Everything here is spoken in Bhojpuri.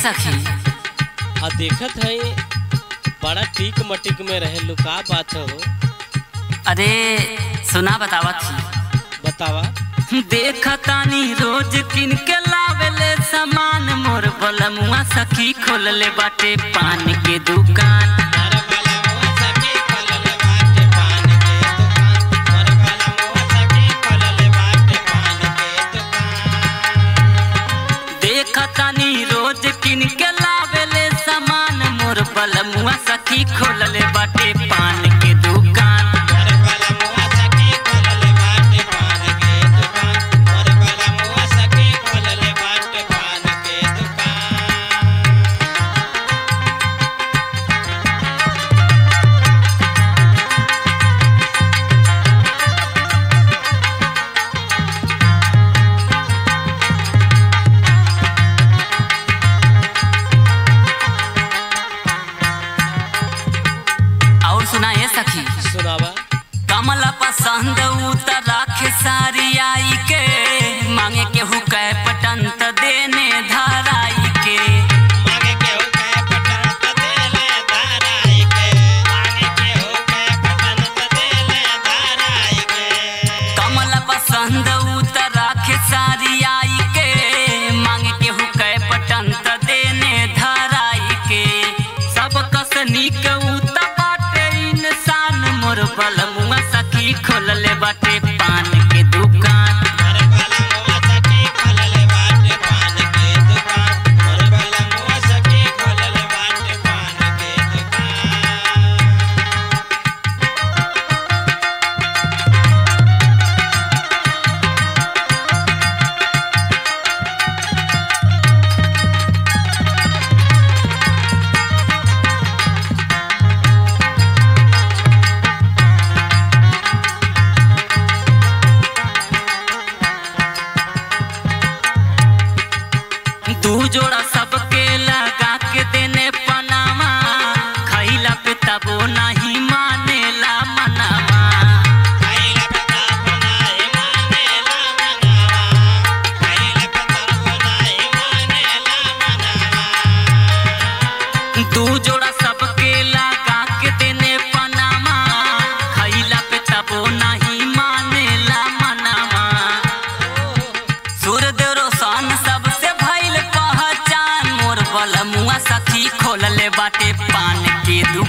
सखी आ देखत है बड़ा टीक मटिक में रहे लुका बात हो अरे सुना बतावत थी बतावा देखतानी रोज किन के लावेले सामान मोर बलमुआ सखी खोलले बाटे पान के दुकान देखतानी रोज किन के लावेले सामान मोर बलमुआ सखी खोलले बाटे पान के दुकान और सुना ये सखी सुनावा कमल पसंद उतर राखे सारी आई के मांगे के हुकै पटंत देने धराई के कमल पसंद उतर राखे सारी आई के मांगे के हुकै पटंत देने धराई के सब कस नीक उत बाटे इंसान मोर बलमुआ सखी खोलले बाटे पान के दुकान दू जोड़ा सबके लगा के देने पनामा खैला पे तबो नहीं मानेला मनामा दू जोड़ा सबके लगा के देने पनामा खैला पे तबो नहीं मानेला मनामा सूर्यदेव रोशन सबसे भइल पहचान मोर बलमुआ सखी खोलले बाटे पान के दुकान